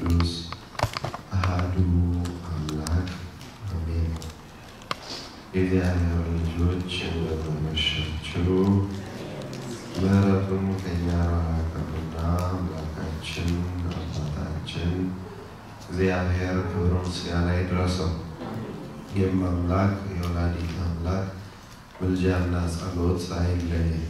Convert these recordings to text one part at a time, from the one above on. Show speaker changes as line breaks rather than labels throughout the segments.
ቅዱስ አሃዱ አምላክ አሜን። የእግዚአብሔር ልጆች እንደመመሻችሁ ምሕረቱን ከእኛ ራቀና አምላካችን አባታችን እግዚአብሔር ክብር ምስጋና ይድረሰው። ይህም አምላክ የወላዲት አምላክ ምልጃና ጸሎት አይለየን።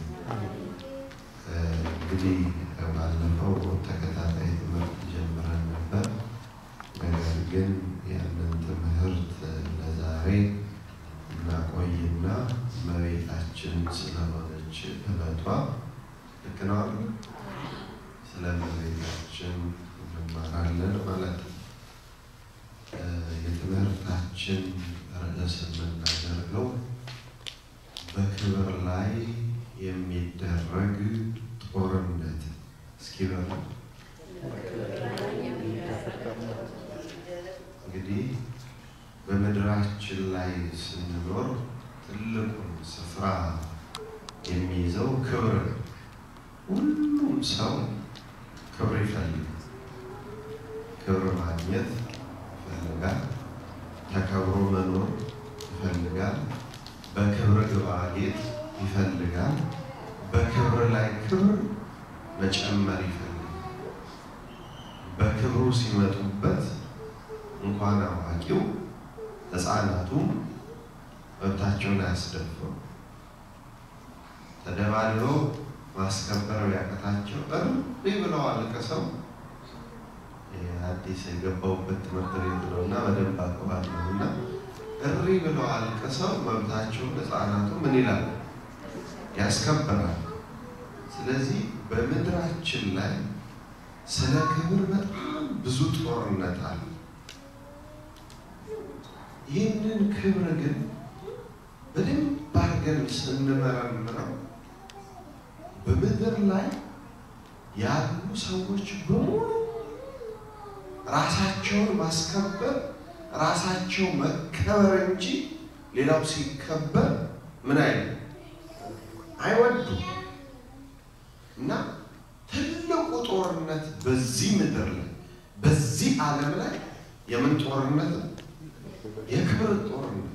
እንግዲህ ባለፈው ተከታታይ ትምህርት ጀምረን ነበር። ነገር ግን ያንን ትምህርት ለዛሬ እናቆይና እመቤታችን ስለሆነች ዕለቷ ልክ ነው አይደል? ስለ እመቤታችን እንማራለን ማለት ነው። የትምህርታችን ርዕስ የምናደርገው በክብር ላይ የሚደረግ ጦርነት እስኪ በሉ። እንግዲህ በምድራችን ላይ ስንኖር ትልቁን ስፍራ የሚይዘው ክብር ነው። ሁሉም ሰው ክብር ይፈልጋል። ክብር ማግኘት ይፈልጋል። ተከብሮ መኖር ይፈልጋል። በክብር ግባጌጥ ይፈልጋል። በክብር ላይ ክብር መጨመር ይፈልጋል። በክብሩ ሲመጡበት እንኳን አዋቂው ሕፃናቱም መብታቸውን አያስደፍሩ። ተደባድበው ማስከበር ቢያቀታቸው እሪ ብለው አልቅሰው አዲስ የገባሁበት ትምህርት ቤት ነው እና በደንብ አውቀዋለሁ እና እሪ ብለው አልቅሰው መብታቸውን ሕፃናቱ ምን ይላል ያስከብራል። ስለዚህ በምድራችን ላይ ስለ ክብር በጣም ብዙ ጦርነት አለ። ይህንን ክብር ግን በደንብ አድርገን ስንመረምረው በምድር ላይ ያሉ ሰዎች በሙሉ ራሳቸውን ማስከበር ራሳቸው መከበር እንጂ ሌላው ሲከበር ምን አይነት አይወዱም። እና ትልቁ ጦርነት በዚህ ምድር ላይ በዚህ ዓለም ላይ የምን ጦርነት ነው? የክብር ጦርነት፣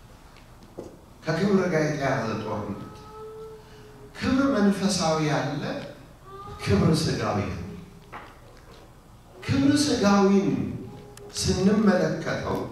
ከክብር ጋር የተያዘ ጦርነት። ክብር መንፈሳዊ ያለ፣ ክብር ስጋዊ ያለ። ክብር ስጋዊን ስንመለከተው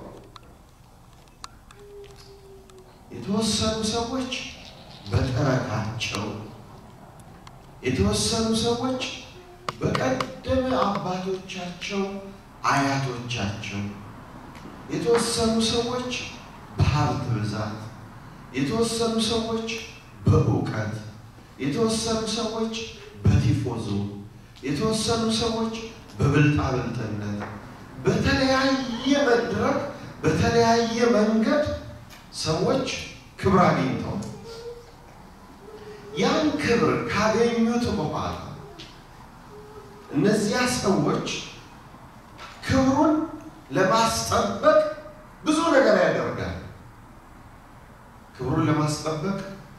የተወሰኑ ሰዎች በጥረታቸው የተወሰኑ ሰዎች በቀደመ አባቶቻቸው አያቶቻቸው፣ የተወሰኑ ሰዎች በሀብት ብዛት፣ የተወሰኑ ሰዎች በእውቀት፣ የተወሰኑ ሰዎች በቲፎዞ፣ የተወሰኑ ሰዎች በብልጣብልጥነት በተለያየ መድረክ በተለያየ መንገድ ሰዎች ክብር አግኝተው ያን ክብር ካገኙት በኋላ እነዚያ ሰዎች ክብሩን ለማስጠበቅ ብዙ ነገር ያደርጋል። ክብሩን ለማስጠበቅ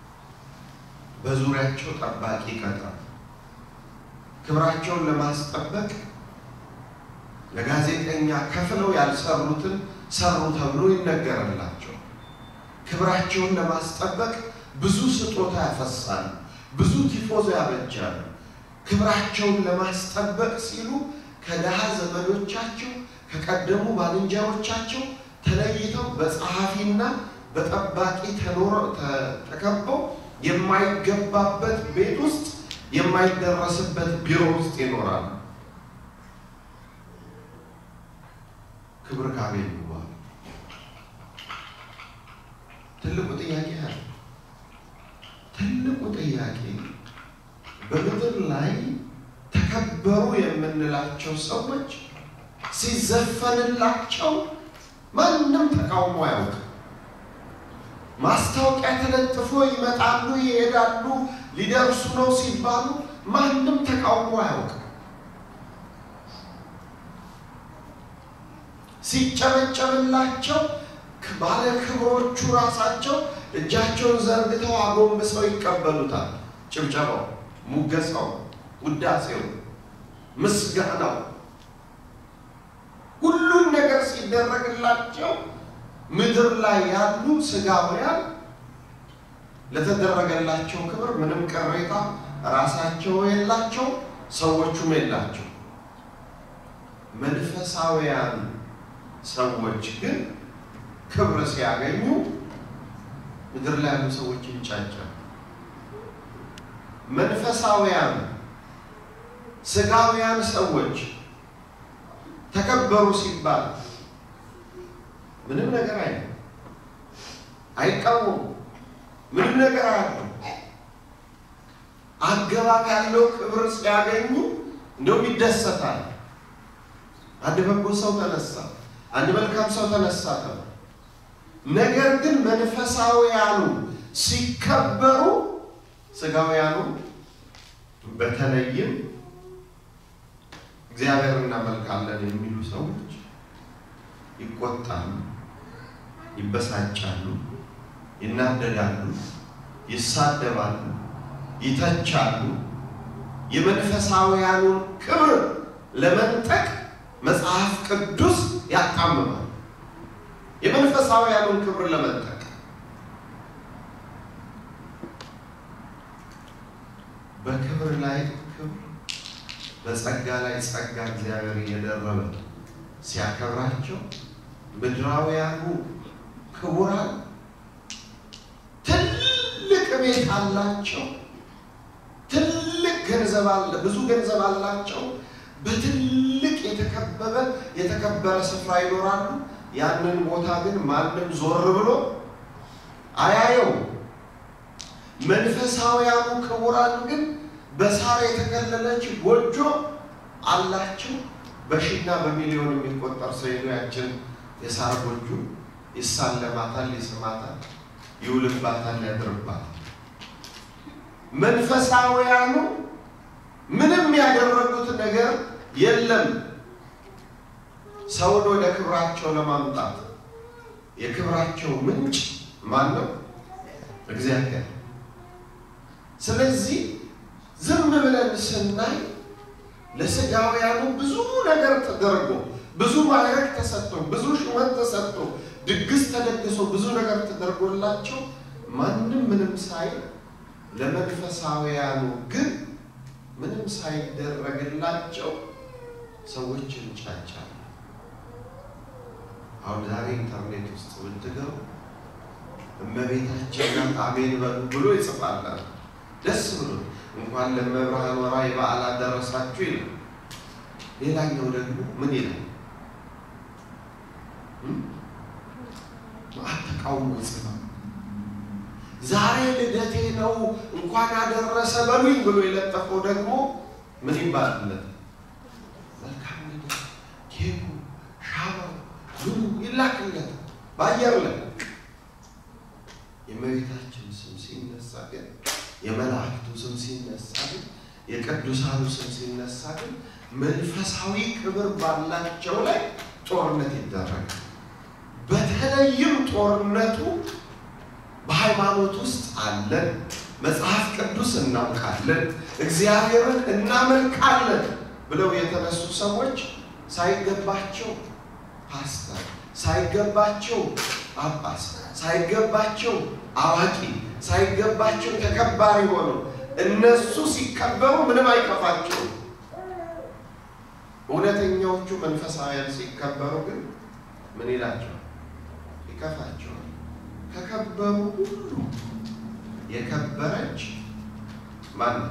በዙሪያቸው ጠባቂ ይቀጥራል። ክብራቸውን ለማስጠበቅ ለጋዜጠኛ ከፍለው ያልሰሩትን ሰሩ ተብሎ ይነገርላቸው። ክብራቸውን ለማስጠበቅ ብዙ ስጦታ ያፈሳሉ፣ ብዙ ቲፎዞ ያበጃሉ። ክብራቸውን ለማስጠበቅ ሲሉ ከድሃ ዘመዶቻቸው ከቀደሙ ባልንጀሮቻቸው ተለይተው በጸሐፊና በጠባቂ ተከበው የማይገባበት ቤት ውስጥ የማይደረስበት ቢሮ ውስጥ ይኖራሉ። ክብር ካገኙ በኋላ ትልቁ ጥያቄ ያለ ትልቁ ጥያቄ በምድር ላይ ተከበሩ የምንላቸው ሰዎች ሲዘፈንላቸው ማንም ተቃውሞ አያውቅም። ማስታወቂያ ተለጥፎ ይመጣሉ፣ ይሄዳሉ፣ ሊደርሱ ነው ሲባሉ ማንም ተቃውሞ አያውቅም። ሲጨበጨብላቸው ባለ ክብሮቹ ራሳቸው እጃቸውን ዘርግተው አጎንብሰው ይቀበሉታል። ጭብጨባው፣ ሙገሳው፣ ውዳሴው፣ ምስጋናው ሲደረግላቸው ምድር ላይ ያሉ ስጋውያን ለተደረገላቸው ክብር ምንም ቅሬታ ራሳቸው የላቸው፣ ሰዎቹም የላቸው። መንፈሳውያን ሰዎች ግን ክብር ሲያገኙ ምድር ላይ ያሉ ሰዎች ይንጫጫል። መንፈሳውያን ስጋውያን ሰዎች ተከበሩ ሲባል ምንም ነገር አይ አይቃወሙ ምንም ነገር አያሉ አገባብ ያለው ክብር ሲያገኙ እንደውም ይደሰታል። አንድ በጎ ሰው ተነሳ፣ አንድ መልካም ሰው ተነሳ ተባለ። ነገር ግን መንፈሳውያኑ ሲከበሩ ስጋውያኑ በተለይም እግዚአብሔር እናመልካለን የሚሉ ሰዎች ይቆጣሉ፣ ይበሳጫሉ፣ ይናደዳሉ፣ ይሳደባሉ፣ ይተቻሉ። የመንፈሳውያኑን ክብር ለመንጠቅ መጽሐፍ ቅዱስ ያጣምማል። የመንፈሳውያኑን ክብር ለመንጠቅ በክብር ላይ ክብር በጸጋ ላይ ጸጋ እግዚአብሔር እየደረበ ሲያከብራቸው ምድራውያኑ ክቡራን ትልቅ ቤት አላቸው። ትልቅ ገንዘብ አለ፣ ብዙ ገንዘብ አላቸው። በትልቅ የተከበበ የተከበረ ስፍራ ይኖራሉ። ያንን ቦታ ግን ማንም ዞር ብሎ አያየው። መንፈሳውያኑ ክቡራን ግን በሳር የተከለለች ጎጆ አላቸው። በሺና በሚሊዮን የሚቆጠር ሰው ሄዶ ያችን የሳር ጎጆ ይሳለማታል፣ ይስማታል፣ ይውልባታል፣ ያድርባታል። መንፈሳውያኑ ምንም ያደረጉት ነገር የለም ሰውን ወደ ክብራቸው ለማምጣት። የክብራቸው ምንጭ ማን ነው? እግዚአብሔር። ስለዚህ ዝም ብለን ስናይ ለስጋውያኑ ብዙ ነገር ተደርጎ ብዙ ማዕረግ ተሰጥቶ ብዙ ሹመት ተሰጥቶ ድግስ ተደግሶ ብዙ ነገር ተደርጎላቸው ማንም ምንም ሳይ ለመንፈሳውያኑ ግን ምንም ሳይደረግላቸው ሰዎች እንጫጫሉ። አሁን ዛሬ ኢንተርኔት ውስጥ ብትገቡ እመቤታችን አሜን በሉ ብሎ ይጽፋላል። ደስ ብሎ እንኳን ለመብርሃን ወራ የበዓል አደረሳችሁ ይላል። ሌላኛው ደግሞ ምን ይላል? ተቃውሞ ይጽፋል። ዛሬ ልደቴ ነው እንኳን አደረሰ በሉኝ ብሎ የለጠፈው ደግሞ ምን ይባልለት? መልካም ልደት፣ ኬኩ፣ ሻማው ምኑ ይላክለት በአየር ላይ። የእመቤታችን ስም ሲነሳ ግን የመላእክቱ ስም ሲነሳ ግን የቅዱሳኑ ስም ሲነሳ ግን መንፈሳዊ ክብር ባላቸው ላይ ጦርነት ይደረጋል። በተለይም ጦርነቱ በሃይማኖት ውስጥ አለን፣ መጽሐፍ ቅዱስ እናውቃለን፣ እግዚአብሔርን እናመልካለን ብለው የተነሱ ሰዎች ሳይገባቸው ፓስተር፣ ሳይገባቸው ጳጳስ፣ ሳይገባቸው አዋቂ፣ ሳይገባቸው ተከባሪ ሆነው እነሱ ሲከበሩ ምንም አይከፋቸውም። እውነተኛዎቹ መንፈሳውያን ሲከበሩ ግን ምን ይላቸዋል? ይከፋቸዋል። ከከበሩ ሁሉ የከበረች ማናት?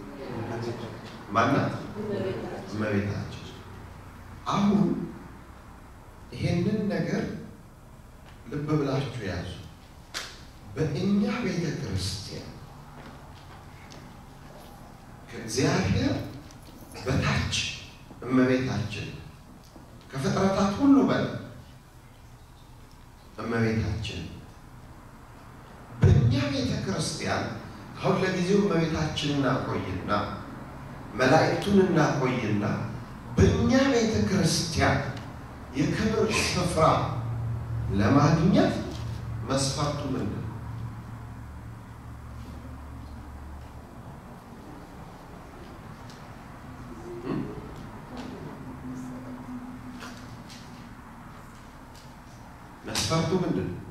ማናት? እመቤታችን። አሁን ይሄንን ነገር ልብ ብላችሁ ያዙ። በእኛ ቤተ ክርስቲያን ከእግዚአብሔር በታች እመቤታችን ከፍጥረታት ሁሉ በላይ እመቤታችን በእኛ ቤተ ክርስቲያን አሁን ለጊዜው እመቤታችን እናቆይና መላእክቱን እናቆይና በእኛ ቤተ ክርስቲያን የክብር ስፍራ ለማግኘት መስፈርቱ ምንድን ነው? መስፈርቱ ምንድን ነው?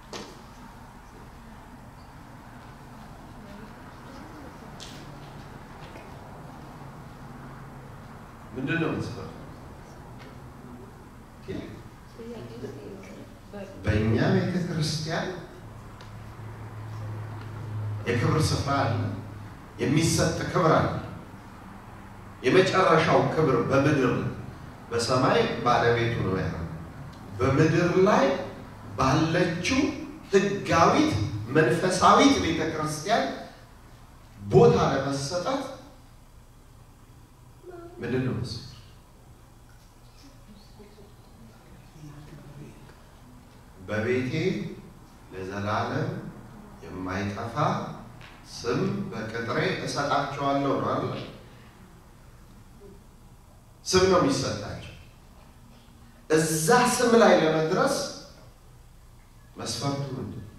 ምንድን ነው መስፈርቱ? በእኛ ቤተ ክርስቲያን የክብር ስፍራ አለ፣ የሚሰጥ ክብር አለ። የመጨረሻው ክብር በምድር በሰማይ ባለቤቱ ነው ያለው። በምድር ላይ ባለችው ሕጋዊት መንፈሳዊት ቤተ ክርስቲያን ቦታ ለመሰጠት ምንድን ነው መስፈርቱ? በቤቴ ለዘላለም የማይጠፋ ስም በቅጥሬ እሰጣቸዋለሁ ነው አለ። ስም ነው የሚሰጣቸው። እዛ ስም ላይ ለመድረስ መስፈርቱ ምንድን ነው?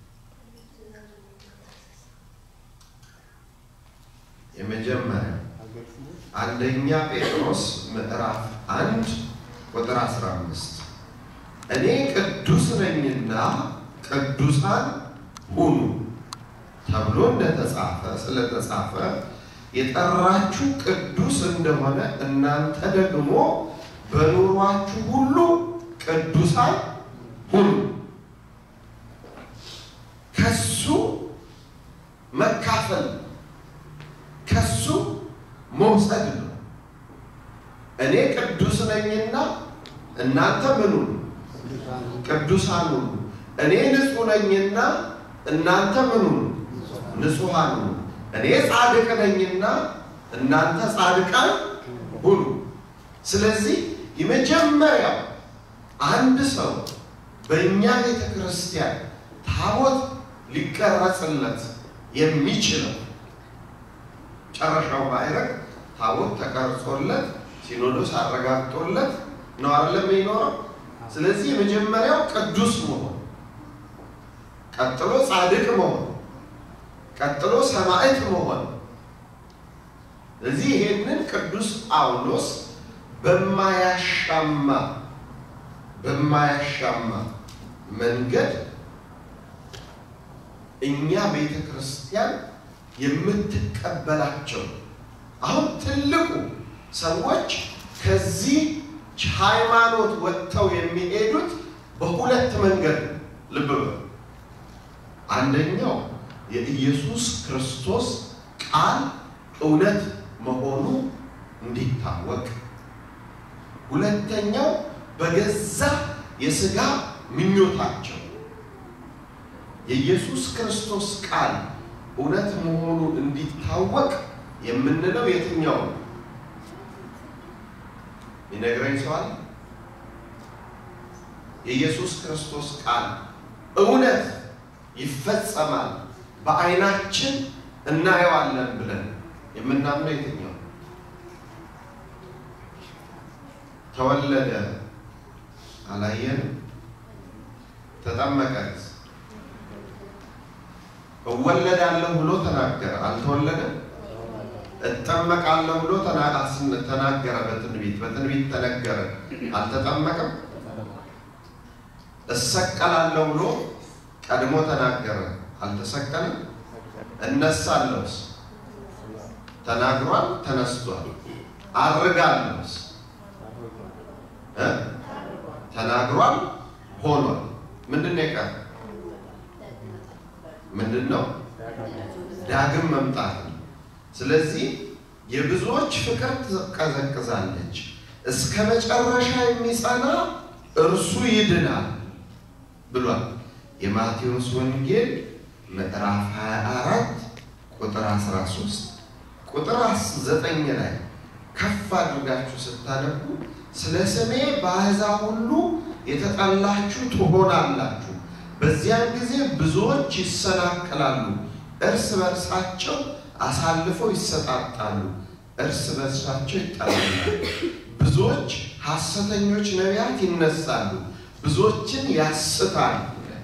የመጀመሪያ አንደኛ ጴጥሮስ ምዕራፍ አንድ ቁጥር 15 እኔ ቅዱስ ነኝና ቅዱሳን ሁኑ ተብሎ እንደተጻፈ ስለተጻፈ የጠራችሁ ቅዱስ እንደሆነ እናንተ ደግሞ በኑሯችሁ ሁሉ ቅዱሳን ሁኑ። ከሱ መካፈል ከሱ መውሰድ ነው። እኔ ቅዱስ ነኝና እናንተ ምኑ ቅዱሳን ሁኑ። እኔ ንጹሕ ነኝና እናንተ ምኑ ንጹሐን ሁኑ። እኔ ጻድቅ ነኝና እናንተ ጻድቃን ሁኑ። ስለዚህ የመጀመሪያው አንድ ሰው በእኛ ቤተ ክርስቲያን ታቦት ሊቀረጽለት የሚችለው ጨረሻው ማዕረግ ታቦት ተቀርጾለት ሲኖዶስ አረጋግጦለት ነው አይደለም የሚኖረው። ስለዚህ የመጀመሪያው ቅዱስ መሆን፣ ቀጥሎ ጻድቅ መሆን፣ ቀጥሎ ሰማዕት መሆን። ስለዚህ ይሄንን ቅዱስ ጳውሎስ በማያሻማ በማያሻማ መንገድ እኛ ቤተ ክርስቲያን የምትቀበላቸው አሁን ትልቁ ሰዎች ከዚህ ሃይማኖት ወጥተው የሚሄዱት በሁለት መንገድ ልብ በሉ። አንደኛው የኢየሱስ ክርስቶስ ቃል እውነት መሆኑ እንዲታወቅ፣ ሁለተኛው በገዛ የሥጋ ምኞታቸው የኢየሱስ ክርስቶስ ቃል እውነት መሆኑ እንዲታወቅ የምንለው የትኛው ነው? ይነግረኝ ሰዋል። የኢየሱስ ክርስቶስ ቃል እውነት ይፈጸማል፣ በዓይናችን እናየዋለን ብለን የምናምነው የትኛው? ተወለደ አላየንም፣ ተጠመቀት እወለዳለሁ ብሎ ተናገረ፣ አልተወለደም። እጠመቃለሁ ብሎ ተናገረ፣ በትንቢት በትንቢት ተነገረ፣ አልተጠመቀም። እሰቀላለሁ ብሎ ቀድሞ ተናገረ፣ አልተሰቀለም። እነሳለሁስ ተናግሯል፣ ተነስቷል። አርጋለሁስ ተናግሯል፣ ሆኗል። ምንድን ነው የቀረ? ምንድን ነው? ዳግም መምጣት ነው። ስለዚህ የብዙዎች ፍቅር ትቀዘቅዛለች፣ እስከ መጨረሻ የሚጸና እርሱ ይድናል ብሏል። የማቴዎስ ወንጌል ምዕራፍ 24 ቁጥር 13 ቁጥር 9 ላይ ከፍ አድርጋችሁ ስታነቡ ስለ ስሜ በአሕዛብ ሁሉ የተጠላችሁ ትሆናላችሁ በዚያን ጊዜ ብዙዎች ይሰናከላሉ፣ እርስ በርሳቸው አሳልፈው ይሰጣጣሉ፣ እርስ በርሳቸው ይጠላሉ። ብዙዎች ሐሰተኞች ነቢያት ይነሳሉ፣ ብዙዎችን ያስታሉ።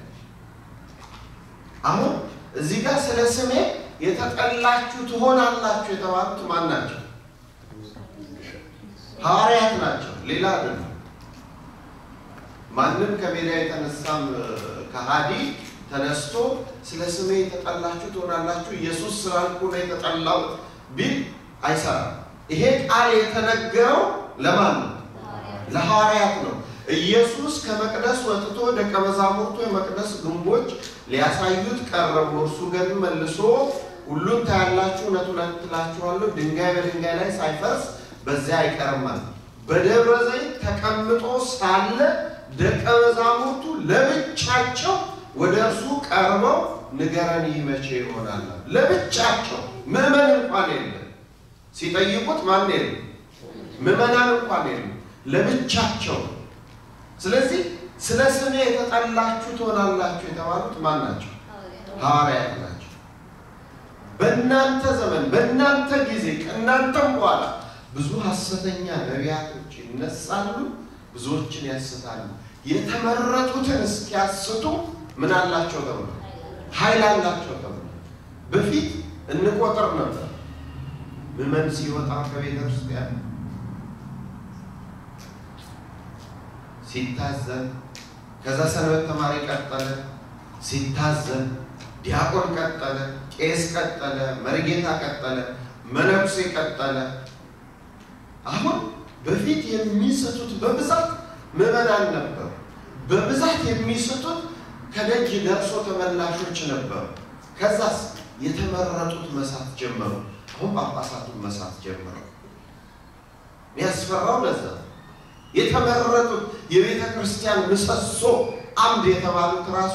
አሁን እዚህ ጋር ስለ ስሜ የተጠላችሁ ትሆናላችሁ የተባሉት ማን ናቸው? ሐዋርያት ናቸው፣ ሌላ አይደለም። ማንም ከሜዳ የተነሳም ከሃዲ ተነስቶ ስለ ስሜ የተጠላችሁ ትሆናላችሁ፣ ኢየሱስ ስላልኩ ነው የተጠላሁት ቢል አይሰራም። ይሄ ቃል የተነገረው ለማን ነው? ለሐዋርያት ነው። ኢየሱስ ከመቅደስ ወጥቶ ደቀ መዛሙርቱ የመቅደስ ግንቦች ሊያሳዩት ቀረቡ። እርሱ ግን መልሶ ሁሉን ታያላችሁ፣ እውነት እውነት እላችኋለሁ ድንጋይ በድንጋይ ላይ ሳይፈርስ በዚያ አይቀርማል። በደብረ ዘይት ተቀምጦ ሳለ ደቀ መዛሙርቱ ለብቻቸው ወደ እርሱ ቀርበው ንገረን፣ ይህ መቼ ይሆናል? ለብቻቸው ምዕመን እንኳን የለም። ሲጠይቁት ማን የለም? ምዕመናን እንኳን የለም። ለብቻቸው። ስለዚህ ስለ ስሜ የተጠላችሁ ትሆናላችሁ የተባሉት ማን ናቸው? ሐዋርያት ናቸው። በእናንተ ዘመን በእናንተ ጊዜ ከእናንተም በኋላ ብዙ ሐሰተኛ ነቢያቶች ይነሳሉ፣ ብዙዎችን ያስታሉ። የተመረጡትን እስኪያስቱ ምን አላቸው ተብሎ ኃይል አላቸው ተብሎ በፊት እንቆጥር ነበር። ምዕመን ሲወጣ ከቤተ ክርስቲያን ሲታዘን፣ ከዛ ሰንበት ተማሪ ቀጠለ፣ ሲታዘን፣ ዲያቆን ቀጠለ፣ ቄስ ቀጠለ፣ መርጌታ ቀጠለ፣ መነኩሴ ቀጠለ። አሁን በፊት የሚሰጡት በብዛት ምዕመናን ነበሩ። በብዛት የሚሰጡት ከደጅ ደርሶ ተመላሾች ነበሩ። ከዛስ የተመረጡት መሳት ጀመሩ። አሁን ጳጳሳቱን መሳት ጀመሩ። የሚያስፈራው ለዛ የተመረጡት የቤተ ክርስቲያን ምሰሶ አምድ የተባሉት ራሱ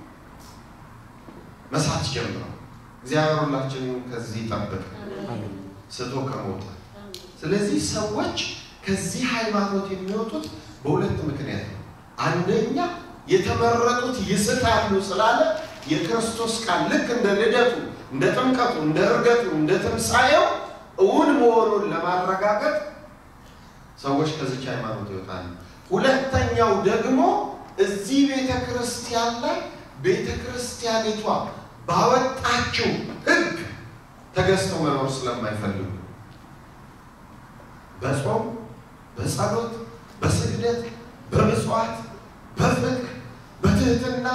መሳት ጀምረው። እግዚአብሔር ሁላችንን ከዚህ ይጠብቅ ስቶ ከመውጣት። ስለዚህ ሰዎች ከዚህ ሃይማኖት የሚወጡት በሁለት ምክንያት ነው። አንደኛ የተመረጡት ይስታሉ ስላለ የክርስቶስ ቃል ልክ እንደ ልደቱ፣ እንደ ጥምቀቱ፣ እንደ እርገቱ፣ እንደ ትንሣኤው እውን መሆኑን ለማረጋገጥ ሰዎች ከዚች ሃይማኖት ይወጣሉ። ሁለተኛው ደግሞ እዚህ ቤተ ክርስቲያን ላይ ቤተ ክርስቲያኒቷ ባወጣችው ሕግ ተገዝተው መኖር ስለማይፈልጉ በጾም፣ በጸሎት፣ በስግደት፣ በምጽዋት፣ በፍቅር፣ በትህትና፣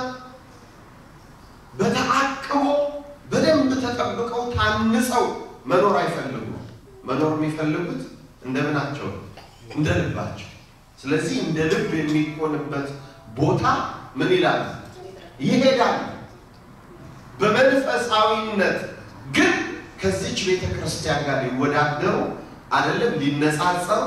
በተአቅቦ በደንብ ተጠብቀው ታንጸው መኖር አይፈልጉም። መኖር የሚፈልጉት እንደምናቸው እንደ ልባቸው። ስለዚህ እንደ ልብ የሚሆንበት ቦታ ምን ይላል? ይሄዳል። በመንፈሳዊነት ግን ከዚች ቤተ ክርስቲያን ጋር ሊወዳደሩ አይደለም፣ ሊነጻጸሩ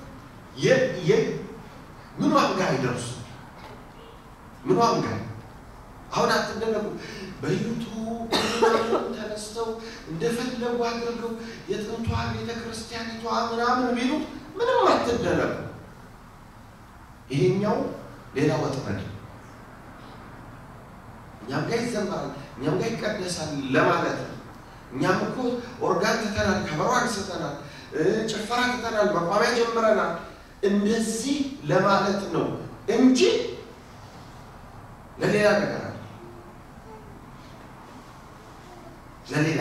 ምኗም ጋር አይደርሱ። ምኗም ጋር አሁን አትደነቁ። በዩቱብ ተነስተው እንደፈለጉ አድርገው የጥንቷ ቤተ ክርስቲያኒቷ ምናምን ቢሉት ምንም አትደነቁ። ይሄኛው ሌላ ወጥመድ እኛም ጋር ይዘመራል፣ እኛም ጋር ይቀደሳል ለማለት ነው። እኛም እኮ ኦርጋን ትተናል፣ ከበሮ አንስተናል፣ ጭፈራ ትተናል፣ መቋሚያ ጀምረናል። እንደዚህ ለማለት ነው እንጂ ለሌላ ነገር አለ ለሌላ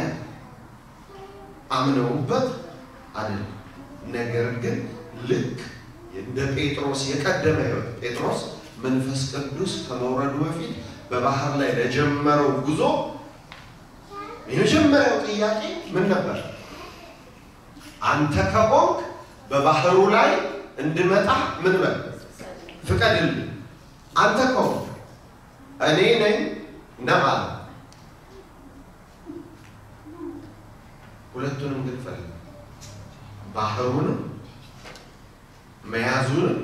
አምነውበት አይደለም። ነገር ግን ልክ እንደ ጴጥሮስ የቀደመ ሕይወት ጴጥሮስ መንፈስ ቅዱስ ከመውረዱ በፊት በባህር ላይ ለጀመረው ጉዞ የመጀመሪያው ጥያቄ ምን ነበር? አንተ ከቆምክ በባህሩ ላይ እንድመጣ ምን በል ፍቀድልኝ። አንተ ከሆንክ እኔ ነኝ እንደማለት ሁለቱንም ግን ፈልግ ባህሩንም መያዙንም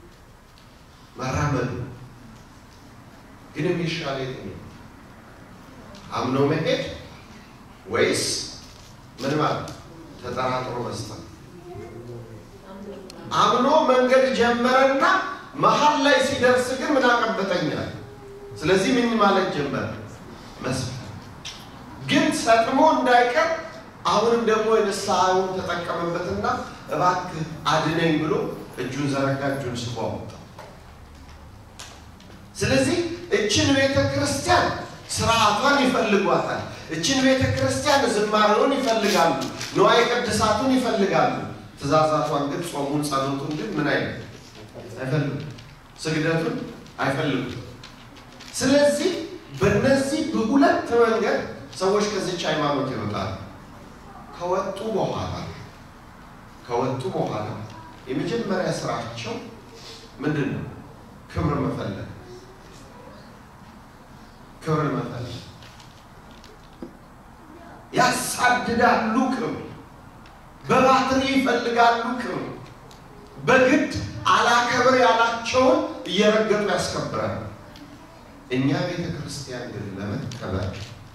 መራመዱ ግን የሚሻል የትኛው? አምኖ መሄድ ወይስ ምን ማለት ተጠራጥሮ መስጠት? አምኖ መንገድ ጀመረና መሀል ላይ ሲደርስ ግን ምን አቀበጠኛል። ስለዚህ ምን ማለት ጀመረ? መስፈር ግን ሰጥሞ እንዳይቀር አሁንም ደግሞ የንስሐውን ተጠቀመበትና እባክህ አድነኝ ብሎ እጁን ዘረጋ፣ እጁን ስቦ አወጣ። ስለዚህ እችን ቤተ ክርስቲያን ስርዓቷን ይፈልጓታል። እችን ቤተ ክርስቲያን ዝማሬውን ይፈልጋሉ፣ ንዋየ ቅድሳቱን ይፈልጋሉ። ትእዛዛቷን ግን ጾሙን፣ ጸሎቱን ግን ምን አይነት አይፈልጉም። ስግደቱን አይፈልጉም። ስለዚህ በእነዚህ በሁለት መንገድ ሰዎች ከዚች ሃይማኖት ይወጣሉ። ከወጡ በኋላ ከወጡ በኋላ የመጀመሪያ ስራቸው ምንድን ነው? ክብር መፈለግ፣ ክብር መፈለግ። ያሳድዳሉ ክብር፣ በባትሪ ይፈልጋሉ ክብር። በግድ አላከብር ያላቸውን እየረገጡ ያስከብራል። እኛ ቤተ ክርስቲያን ግን ለመከበር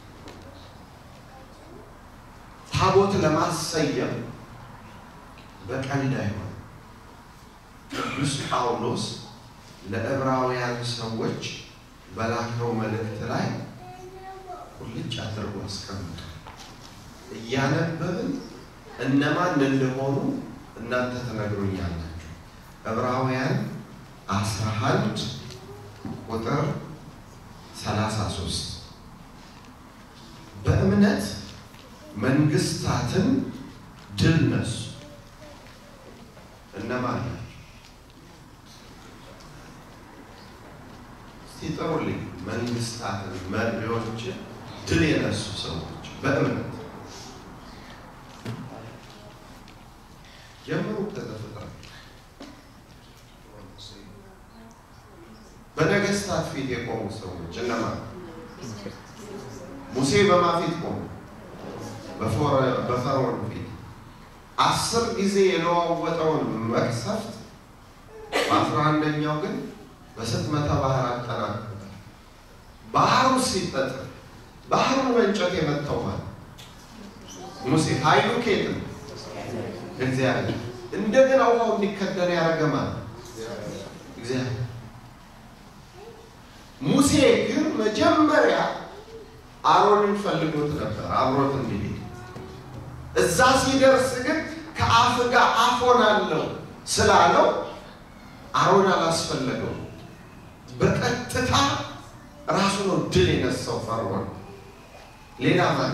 ታቦት ለማሰየም በቀልድ አይሆን። ቅዱስ ጳውሎስ ለዕብራውያን ሰዎች በላከው መልእክት ላይ ቁልጭ አድርጎ አስቀምጧል። እያነበብን እነማን እንደሆኑ እናንተ ትነግሩኛላችሁ። ዕብራውያን አስራ አንድ ቁጥር ሰላሳ ሶስት በእምነት መንግስታትን ድል ነሱ። እነማን ናቸው? ሲጠሩልኝ መንግስታትን፣ መሪዎችን ድል የነሱ ሰዎች በእምነት ጀምሩ። ከዘፍጥረት በነገስታት ፊት የቆሙ ሰዎች እነማን? ሙሴ በማን ፊት ቆሙ? በፈርዖን ፊት አስር ጊዜ የለዋወጠውን መቅሰፍት በአስራ አንደኛው ግን በስጥመተ ባህር አጠናቅቆታል። ባህሩ ሲጠጥር ባህሩን በእንጨት የመታው ማለት ሙሴ ኃይሉ ኬት ነው? እግዚአብሔር። እንደገና ውሃው እንዲከደን ያደረገ ማለት እግዚአብሔር። ሙሴ ግን መጀመሪያ አሮንን ፈልጎት ነበር አብሮት እንዲሄድ እዛ ሲደርስ ግን ከአፍ ጋር አፍ ሆናለሁ ስላለው አሮን አላስፈለገው። በቀጥታ ራሱ ነው ድል የነሳው ፈርዖን። ሌላ ማን?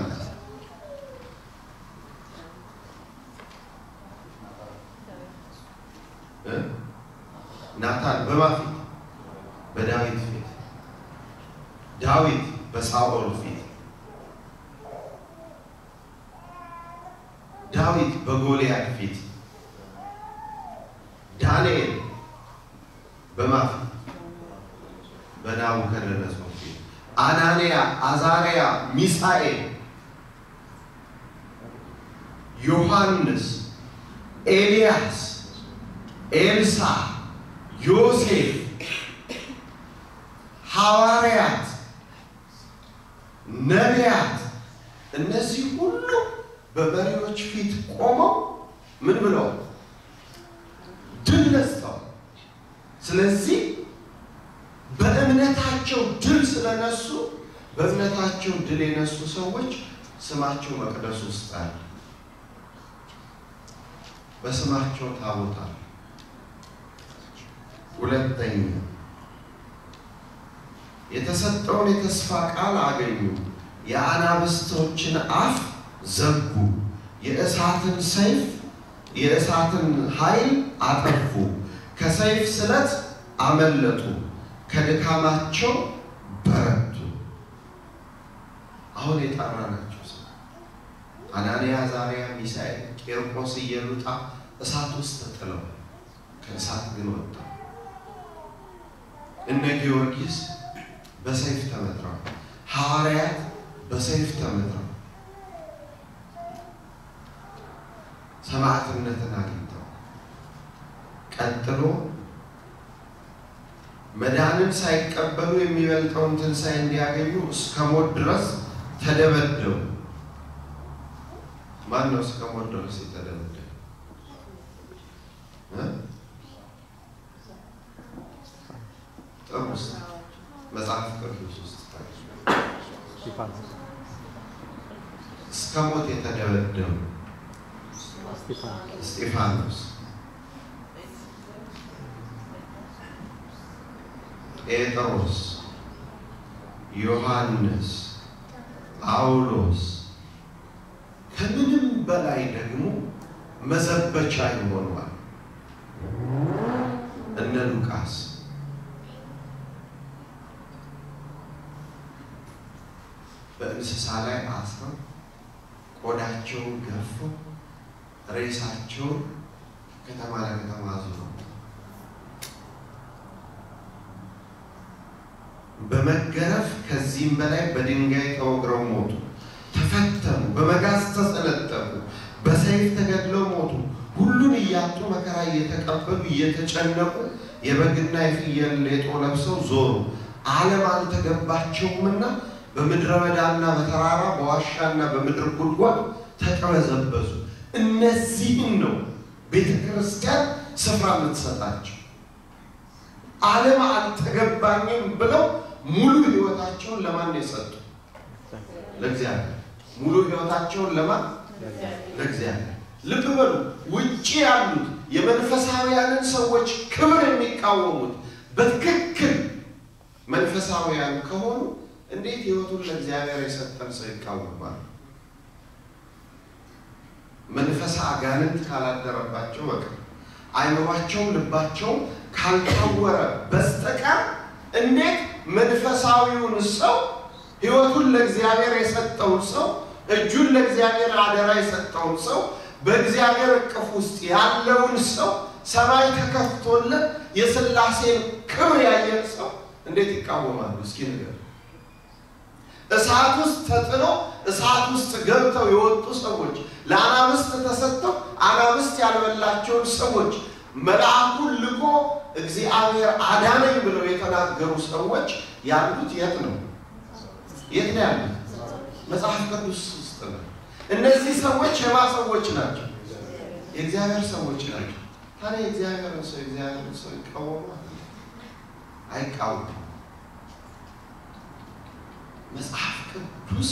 ናታን በማን ፊት? በዳዊት ፊት። ዳዊት በሳኦል ፊት ዳዊት በጎልያድ ፊት፣ ዳንኤል በማን ፊት? በናቡከደነጾር ፊት፣ አናንያ፣ አዛርያ፣ ሚሳኤል፣ ዮሐንስ፣ ኤልያስ፣ ኤልሳ፣ ዮሴፍ፣ ሐዋርያት፣ ነቢያት እነዚህ ሁሉ በመሪዎች ፊት ቆመው ምን ብለው ድል ነስተዋል። ስለዚህ በእምነታቸው ድል ስለነሱ በእምነታቸው ድል የነሱ ሰዎች ስማቸው መቅደስ ውስጥ አለ። በስማቸው ታቦት አለ። ሁለተኛ የተሰጠውን የተስፋ ቃል አገኙ። የአናብስቶችን አፍ ዘጉ። የእሳትን ሰይፍ የእሳትን ኃይል አጠፉ። ከሰይፍ ስለት አመለጡ። ከድካማቸው በረቱ። አሁን የጠራናቸው ሰው አናንያ፣ አዛርያ፣ ሚሳኤል፣ ቄርቆስ፣ ኢየሉጣ እሳት ውስጥ ተጥለው ከእሳት ግን ወጣ። እነ ጊዮርጊስ በሰይፍ ተመትረዋል። ሐዋርያት በሰይፍ ተመትረዋል። ሰማዕትነትን አግኝተው ቀጥሎ መዳንን ሳይቀበሉ የሚበልጠውን ትንሣኤ እንዲያገኙ እስከ ሞት ድረስ ተደበደቡ። ማን ነው እስከ ሞት ድረስ የተደበደበ? ጥሩ ውስጥ መጽሐፍ ቅዱስ ውስጥ እስከ ሞት የተደበደቡ እስጢፋኖስ፣ ጴጥሮስ፣ ዮሐንስ፣ ጳውሎስ ከምንም በላይ ደግሞ መዘበቻ ይሆኗል። እነ ሉቃስ በእንስሳ ላይ አስረው ቆዳቸውን ገፈው ሬሳቸውን ከተማ ለከተማ አዙረው በመገረፍ ከዚህም በላይ በድንጋይ ተወግረው ሞቱ። ተፈተኑ፣ በመጋዝ ተሰነጠቁ፣ በሰይፍ ተገድለው ሞቱ። ሁሉን እያጡ መከራ እየተቀበሉ እየተጨነቁ የበግና የፍየል ሌጦ ለብሰው ዞሩ። ዓለም አልተገባቸውምና በምድረ በዳና በተራራ በዋሻና በምድር ጉድጓድ ተቀበዘበዙ። እነዚህን ነው ቤተ ክርስቲያን ስፍራ የምትሰጣቸው። ዓለም አልተገባኝም ብለው ሙሉ ሕይወታቸውን ለማን የሰጡ? ለእግዚአብሔር። ሙሉ ሕይወታቸውን ለማን? ለእግዚአብሔር። ልብ በሉ። ውጭ ያሉት የመንፈሳውያንን ሰዎች ክብር የሚቃወሙት በትክክል መንፈሳውያን ከሆኑ እንዴት ሕይወቱን ለእግዚአብሔር የሰጠን ሰው ይቃወማል? መንፈስ አጋንንት ካላደረባቸው በቀር አይምሯቸውም ልባቸውም ካልታወረ በስተቀር እንዴት መንፈሳዊውን ሰው ሕይወቱን ለእግዚአብሔር የሰጠውን ሰው እጁን ለእግዚአብሔር አደራ የሰጠውን ሰው በእግዚአብሔር እቅፍ ውስጥ ያለውን ሰው ሰማይ ተከፍቶለት የሥላሴን ክብር ያየን ሰው እንዴት ይቃወማሉ? እስኪ ንገር። እሳት ውስጥ ተጥሎ እሳት ውስጥ ገብተው የወጡ ሰዎች ለአናብስት ተሰጥተው አናብስት ያልበላቸውን ሰዎች መልአኩን ልኮ እግዚአብሔር አዳነኝ ብለው የተናገሩ ሰዎች ያሉት የት ነው? የት ነው ያሉት? መጽሐፍ ቅዱስ ውስጥ ነው። እነዚህ ሰዎች የማ ሰዎች ናቸው? የእግዚአብሔር ሰዎች ናቸው። ታዲያ የእግዚአብሔርን ሰው የእግዚአብሔርን ሰው ይቃወማል? አይቃወም። መጽሐፍ ቅዱስ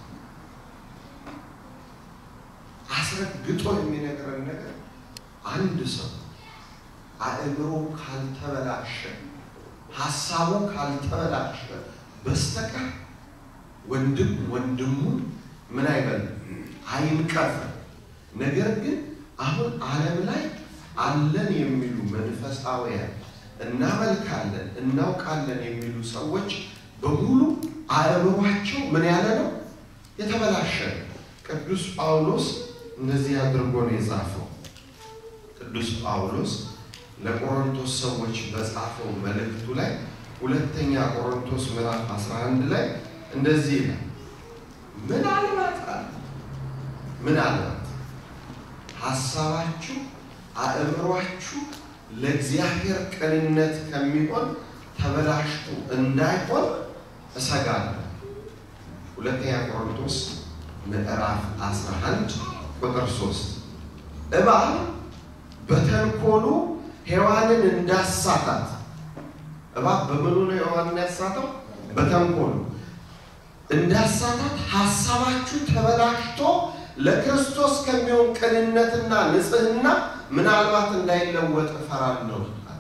አስረግጦ የሚነግረን ነገር አንድ ሰው አእምሮ ካልተበላሸ ሀሳቡ ካልተበላሸ በስተቀር ወንድም ወንድሙን ምን አይበልም አይንቀፍ። ነገር ግን አሁን ዓለም ላይ አለን የሚሉ መንፈሳውያን እናመልካለን እናውቃለን የሚሉ ሰዎች በሙሉ አእምሯቸው ምን ያለ ነው? የተበላሸ ነው። ቅዱስ ጳውሎስ እነዚህ አድርጎ ነው የጻፈው። ቅዱስ ጳውሎስ ለቆሮንቶስ ሰዎች በጻፈው መልእክቱ ላይ ሁለተኛ ቆሮንቶስ ምዕራፍ 11 ላይ እንደዚህ ይላል። ምናልባት አለ ምናልባት ሀሳባችሁ አእምሯችሁ ለእግዚአብሔር ቅንነት ከሚሆን ተበላሽቶ እንዳይሆን እሰጋለሁ። ሁለተኛ ቆሮንቶስ ምዕራፍ 11 ቁጥር 3 እባብ በተንኮሉ ሔዋንን እንዳሳታት እባብ በምኑ ነው ሔዋንን ያሳተው? በተንኮሉ እንዳሳታት ሀሳባችሁ ተበላሽቶ ለክርስቶስ ከሚሆን ቅንነትና ንጽሕና ምናልባት እንዳይለወጥ እፈራለሁ።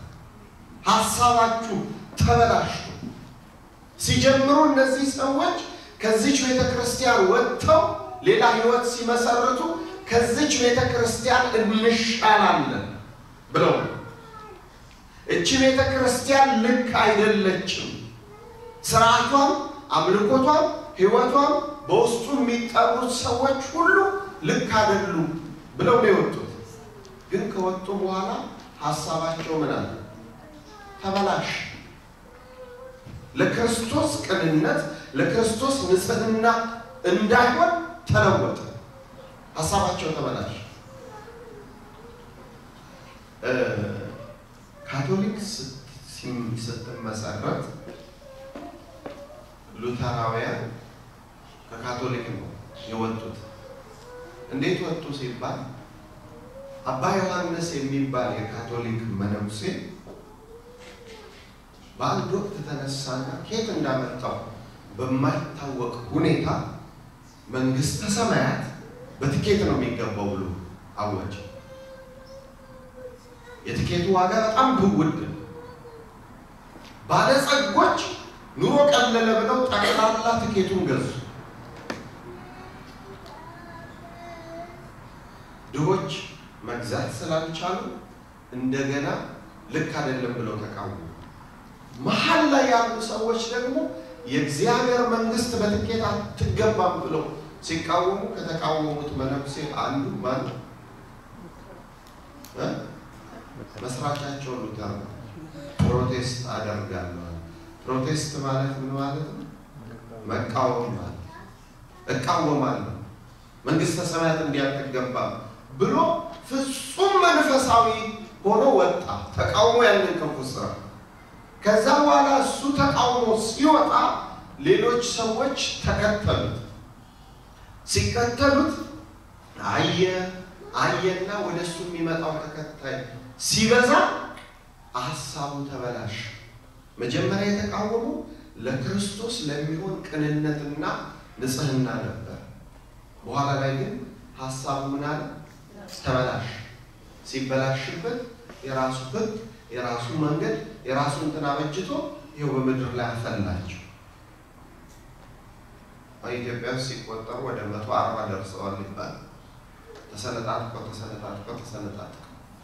ሀሳባችሁ ተበላሽቶ ሲጀምሩ እነዚህ ሰዎች ከዚች ቤተ ክርስቲያን ወጥተው ሌላ ሕይወት ሲመሰርቱ ከዚች ቤተ ክርስቲያን እንሻላለን ብለው እቺ ቤተ ክርስቲያን ልክ አይደለችም፣ ስርዓቷም፣ አምልኮቷም፣ ሕይወቷም በውስጡ የሚጠሩት ሰዎች ሁሉ ልክ አይደሉም ብለው ነው የወጡት። ግን ከወጡ በኋላ ሀሳባቸው ምን አለ? ተበላሽ። ለክርስቶስ ቅንነት ለክርስቶስ ንጽሕና እንዳይሆን ተለወጠ። ሀሳባቸው ተበላሽ። ካቶሊክ ስትመሰረት ሉተራውያን ከካቶሊክ ነው የወጡት። እንዴት ወጡ ሲባል አባ ዮሐንስ የሚባል የካቶሊክ መነኩሴ በአንድ ወቅት ተነሳና ከየት እንዳመጣው በማይታወቅ ሁኔታ መንግስተ ሰማያት በትኬት ነው የሚገባው ብሎ አወጀ። የትኬቱ ዋጋ በጣም ብውድ፣ ባለጸጎች ኑሮ ቀለለ ብለው ጠቅላላ ትኬቱን ገዙ። ድሆች መግዛት ስላልቻሉ እንደገና ልክ አይደለም ብለው ተቃወሙ። መሀል ላይ ያሉ ሰዎች ደግሞ የእግዚአብሔር መንግስት በትኬት አትገባም ብለው ሲቃወሙ ከተቃወሙት መነኩሴ አንዱ ማን ነው? እ? መስራቻቸው ሉተር ነው። ፕሮቴስት አደርጋለሁ። ፕሮቴስት ማለት ምን ማለት ነው? መቃወም ማለት እቃወማለሁ፣ መንግስተ ሰማያት እንዲያትገባ ብሎ ፍጹም መንፈሳዊ ሆኖ ወጣ። ተቃውሞ ያንን ክፉ ስራ ከዛ በኋላ እሱ ተቃውሞ ሲወጣ ሌሎች ሰዎች ተከተሉት። ሲከተሉት አየ አየና ወደ እሱ የሚመጣው ተከታይ ሲበዛ ሀሳቡ ተበላሽ። መጀመሪያ የተቃወሙ ለክርስቶስ ለሚሆን ቅንነትና ንጽህና ነበር። በኋላ ላይ ግን ሀሳቡ ምን አለ? ተበላሽ። ሲበላሽበት የራሱ ሕግ የራሱ መንገድ የራሱ እንትን አበጅቶ ይኸው በምድር ላይ አፈላቸው። ኢትዮጵያ ውስጥ ሲቆጠሩ ወደ መቶ አርባ ደርሰዋል ይባላል። ተሰነጣጥቀው ተሰነጣጥቀው ተሰነጣጥቀው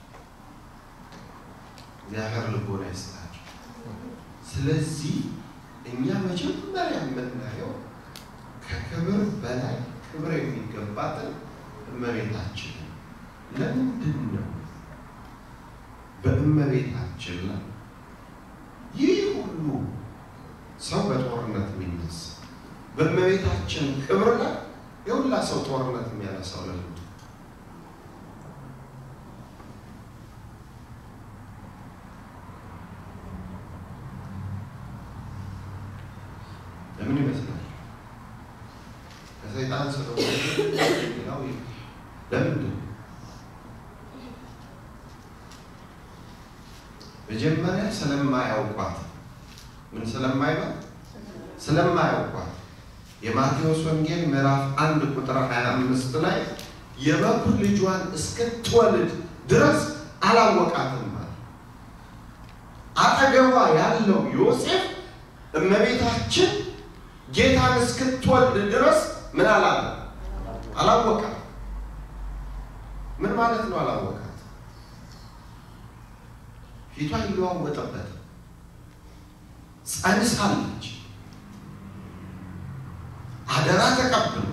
እግዚአብሔር ልቦና ይስጣቸው። ስለዚህ እኛ መጀመሪያ የምናየው ከክብር በላይ ክብር የሚገባትን እመቤታችንን ለምንድን ነው በእመቤታችን ላይ ይህ ሁሉ ሰው በጦርነት የሚነሳ በእመቤታችን ክብር ላይ የሁላ ሰው ጦርነት የሚያነሳው ለምንድን ነው? ለምን ይመስላል? ከሰይጣን ስለሆነ ሌላው ለምንድን ነው? መጀመሪያ ስለማያውቋት ምን ስለማይባል ስለማያውቋት የማቴዎስ ወንጌል ምዕራፍ አንድ ቁጥር 25 ላይ የበኩር ልጇን እስክትወልድ ድረስ አላወቃትም ማለት አጠገቧ ያለው ዮሴፍ እመቤታችን ጌታን እስክትወልድ ድረስ ምን አላለ አላወቃት ምን ማለት ነው አላወቃት ፊቷ ይለዋወጠበት ጸንሳለች አደራ ተቀብሎ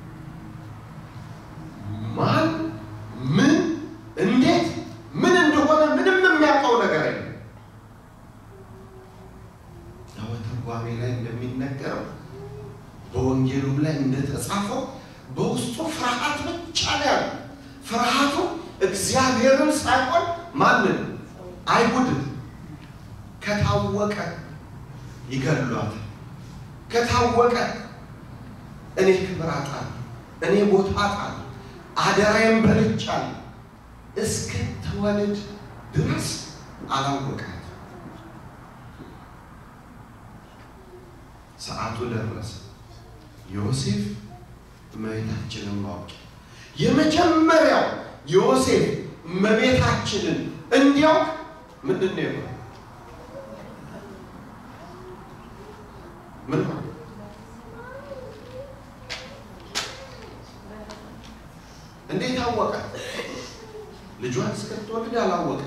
ማን ምን እንዴት ምን እንደሆነ ምንም የሚያውቀው ነገር የለም። በትርጓሜ ላይ እንደሚነገረው በወንጌሉም ላይ እንደተጻፈው በውስጡ ፍርሃት ብቻ ነው ያለው። ፍርሃቱ እግዚአብሔርን ሳይሆን ማንን አይሁድን ከታወቀ ይገድሏታል። ከታወቀ እኔ ክብር አጣለሁ፣ እኔ ቦታ አጣለሁ፣ አደራዬን በልቻለሁ እስክትወልድ ድረስ አላወቃት። ሰዓቱ ደረሰ። ዮሴፍ እመቤታችንን ማወቅ የመጀመሪያው ዮሴፍ እመቤታችንን እንዲያውቅ ምንድን ነው የሆነው? ምን ሆነ? እንዴት አወቀ? ልጇን እስክትወልድ አላወቀ።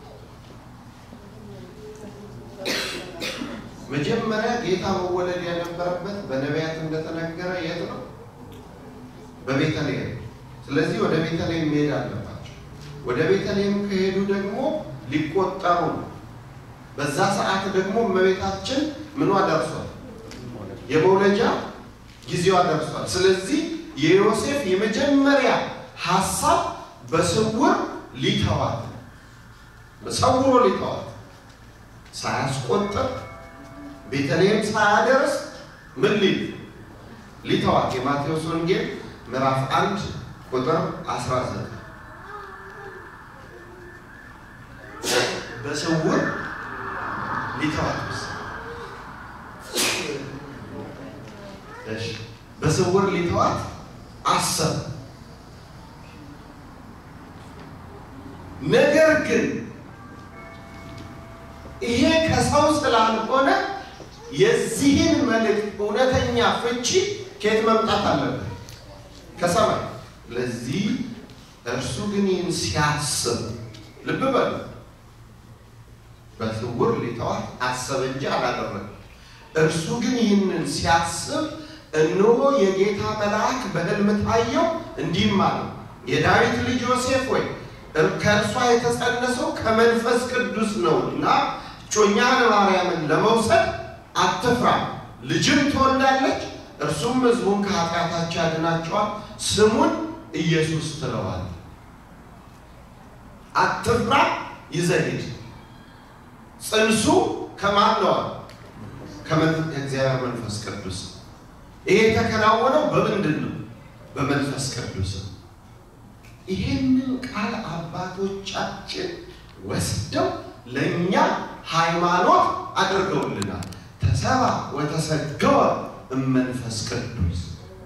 መጀመሪያ ጌታ መወለድ የነበረበት በነቢያት እንደተነገረ የት ነው? በቤተልሔም። ስለዚህ ወደ ቤተልሔም መሄድ አለባቸው። ወደ ቤተልሔም ከሄዱ ደግሞ ሊቆጠሩ ነው። በዛ ሰዓት ደግሞ እመቤታችን ምኗ ደርሷል? የመውለጃ ጊዜዋ ደርሷል። ስለዚህ የዮሴፍ የመጀመሪያ ሀሳብ በስውር ሊተዋት ሰውሮ ሊተዋት ሳያስቆጥር ቤተልሔም ሳያደርስ ምን ሊል ሊተዋት የማቴዎስ ወንጌል ምዕራፍ አንድ ቁጥር 19 በስውር ሊተዋት በስውር ሊተዋት አሰብ ነገር ግን ይሄ ከሰው ስላልሆነ የዚህን መልእክት እውነተኛ ፍቺ ከየት መምጣት አለበት? ከሰማይ። ለዚህ እርሱ ግን ይህን ሲያስብ ልብ በሉ፣ በስውር ሊተዋት አሰብ እንጂ አላደረገም። እርሱ ግን ይህንን ሲያስብ እነሆ የጌታ መልአክ በሕልም ታየው፣ እንዲህም አለው የዳዊት ልጅ ዮሴፍ ወይ ከእርሷ የተጸነሰው ከመንፈስ ቅዱስ ነውና እጮኛህን ማርያምን ለመውሰድ አትፍራ፣ ልጅም ትወልዳለች፣ እርሱም ሕዝቡን ከኃጢአታቸው ያድናቸዋል፣ ስሙን ኢየሱስ ትለዋል። አትፍራ፣ ይዘህ ሂድ። ጽንሱ ከማን ነው? ከእግዚአብሔር መንፈስ ቅዱስ። ይሄ የተከናወነው በምንድን ነው? በመንፈስ ቅዱስ። ይህንን ቃል አባቶቻችን ወስደው ለእኛ ሃይማኖት አድርገውልናል። ተሰባ ወተሰገወ እመንፈስ ቅዱስ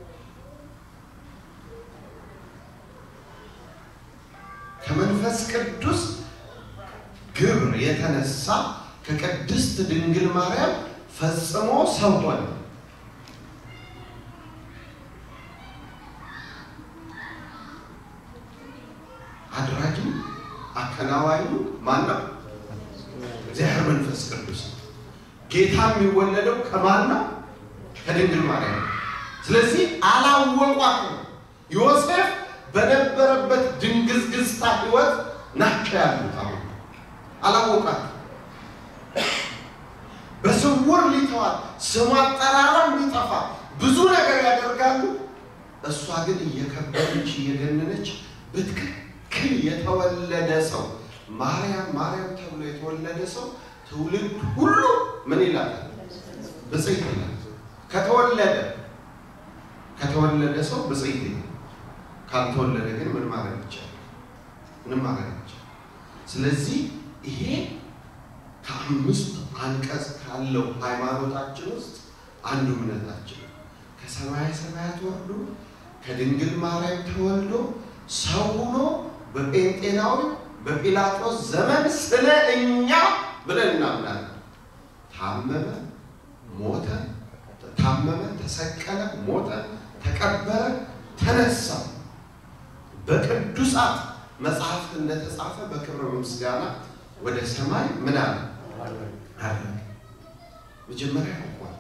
ከመንፈስ ቅዱስ ግብር የተነሳ ከቅድስት ድንግል ማርያም ፈጽሞ ሰው ሆነ። አድራጊው አከናዋኙ ማን ነው? እግዚአብሔር መንፈስ ቅዱስ ነው። ጌታ የሚወለደው ከማን ነው? ከድንግል ማርያም ነው። ስለዚህ አላወቋት ነው። ዮሴፍ በነበረበት ድንግዝግዝታ ህይወት ናቸው ያሉት። አሁን አላወቃት በስውር ሊተዋል፣ ስሙ አጠራራም ሊጠፋ ብዙ ነገር ያደርጋሉ። እሷ ግን እየከበረች እየገነነች በትክክል የተወለደ ሰው ማርያም ማርያም ተብሎ የተወለደ ሰው ትውልድ ሁሉ ምን ይላል? ብፅዕት ይላል። ከተወለደ ከተወለደ ሰው ብፅዕት ይላል። ካልተወለደ ግን ምን ማድረግ ይቻላል? ምንም ማድረግ ይቻላል። ስለዚህ ይሄ ከአምስት አንቀጽ ካለው ሃይማኖታችን ውስጥ አንዱ እምነታችን ነው። ከሰማየ ሰማያት ወርዶ ከድንግል ማርያም ተወልዶ ሰው ሆኖ በጴንጤናዊ በጲላጦስ ዘመን ስለ እኛ ብለን እናምናለን። ታመመ፣ ሞተ፣ ታመመ፣ ተሰቀለ፣ ሞተ፣ ተቀበረ፣ ተነሳ። በቅዱሳት መጽሐፍት እንደተጻፈ በክብረ ምስጋና ወደ ሰማይ ምን አለ አረገ። መጀመሪያ ያውቋት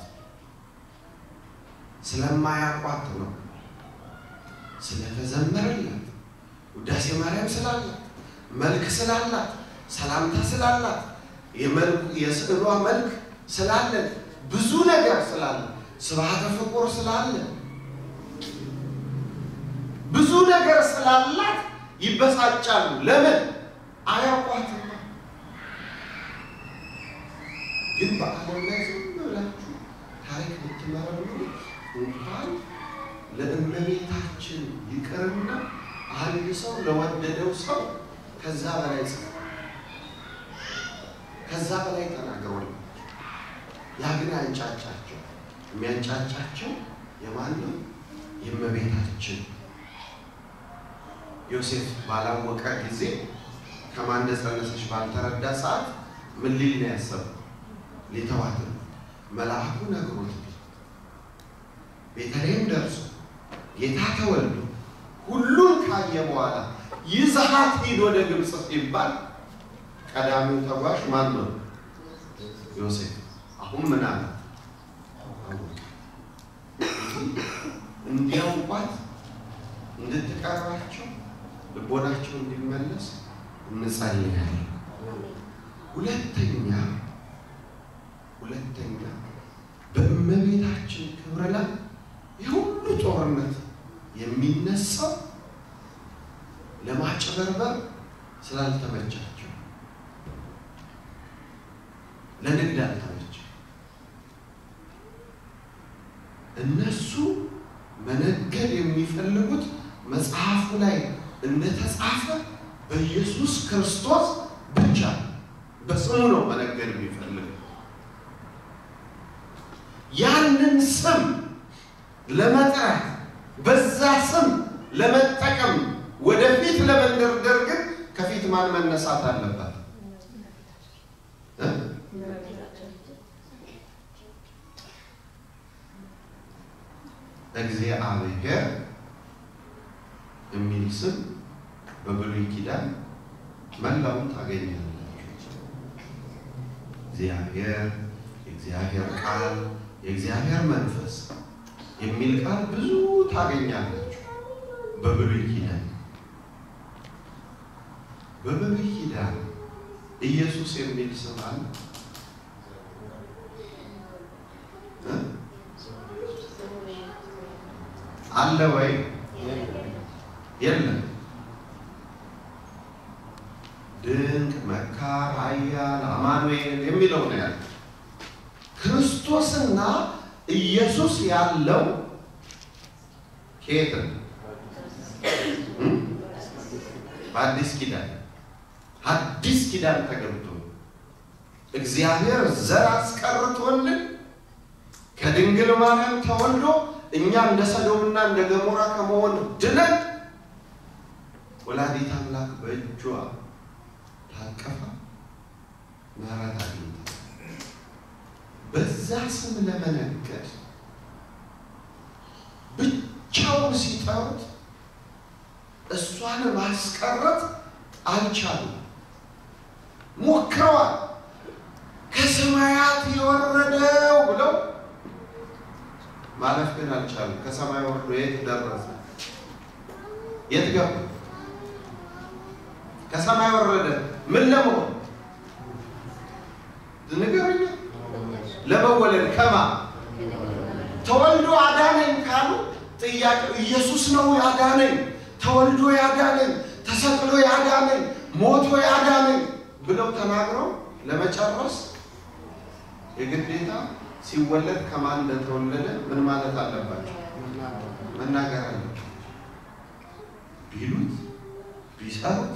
ስለማያውቋት ነው ስለተዘመረላት ውዳሴ ማርያም ስላላት መልክ ስላላት ሰላምታ ስላላት የስዕሏ መልክ ስላለን ብዙ ነገር ስላለ ስብሐተ ፍቁር ስላለ ብዙ ነገር ስላላት ይበሳጫሉ። ለምን አያውቋትም? ግን በዓለም ላይ ዝም ብላችሁ ታሪክ ብትመረምሩ እንኳን ለእመቤታችን ይቅርና አንድ ሰው ለወደደው ሰው ከዛ በላይ ጽ ከዛ በላይ ተናግሯል። ያ ግን አንጫጫቸው። የሚያንጫጫቸው የማን ነው? የእመቤታችን ዮሴፍ ባላወቀ ጊዜ ከማን እንደጸነሰች ባልተረዳ ሰዓት ምን ሊል ነው ያሰበው? ሊተዋት ነው። መልአኩ ነግሮት ቤተልሔም ደርሶ ጌታ ተወልዶ ሁሉን ካየ በኋላ ይዘሃት ሂድ ወደ ግብፅ ሲባል ቀዳሚው ተጓዥ ማን ነው? ዮሴፍ። አሁን ምን አለ? እንዲያውቋት እንድትቀርባቸው ልቦናቸው እንዲመለስ እንጸልያለን። ሁለተኛ ሁለተኛ በእመቤታችን ክብር ላይ የሁሉ ጦርነት የሚነሳው ለማጭበርበር ስላልተመቻቸው ለንግድ አልተመቸው። እነሱ መነገድ የሚፈልጉት መጽሐፉ ላይ እንደተጻፈ በኢየሱስ ክርስቶስ ብቻ በስሙ ነው መነገድ የሚፈልጉት። ያንን ስም ለመጥራት በዛ ስም ለመጠቀም ወደፊት ለመንደርደር ግን ከፊት ማን መነሳት አለባት? እግዚአብሔር የሚል ስም በብሉይ ኪዳን መላውን ታገኛላችሁ። እግዚአብሔር የእግዚአብሔር ቃል፣ የእግዚአብሔር መንፈስ የሚል ቃል ብዙ ታገኛላችሁ በብሉይ ኪዳን። በብሉይ ኪዳን ኢየሱስ የሚል ስም አለ እ? አለ ወይ? የለም። ድንቅ መካር፣ ኃያል፣ አማኑኤል የሚለው ነው ያለ። ክርስቶስና ኢየሱስ ያለው ከየት ነው? እ? በአዲስ ኪዳን አዲስ ኪዳን ተገብቶ እግዚአብሔር ዘር አስቀርቶልን ከድንግል ማርያም ተወልዶ እኛ እንደ ሰዶምና እንደ ገሞራ ከመሆን ድነን ወላዲት አምላክ በእጇ ታቀፋ ምሕረት አግኝታ በዛ ስም ለመነገድ ብቻውን ሲጠሩት እሷን ማስቀረት አልቻሉም። ሞክረዋል። ከሰማያት የወረደው ብለው ማለፍ ግን አልቻሉም። ከሰማይ ወርዶ የት ደረሰ? የት ገባ? ከሰማይ ወረደ። ምን ለመሆን ንገሩኝ። ለመወለድ ከማ ተወልዶ አዳነኝ ካሉ ጥያቄው ኢየሱስ ነው ያዳነኝ፣ ተወልዶ ያዳነኝ፣ ተሰቅሎ ያዳነኝ፣ ሞቶ ያዳነኝ ብለው ተናግረው ለመጨረስ የግዴታ ሲወለድ ከማን እንደተወለደ ምን ማለት አለባቸው? መናገር አለባቸው። ቢሉት ቢሰሩት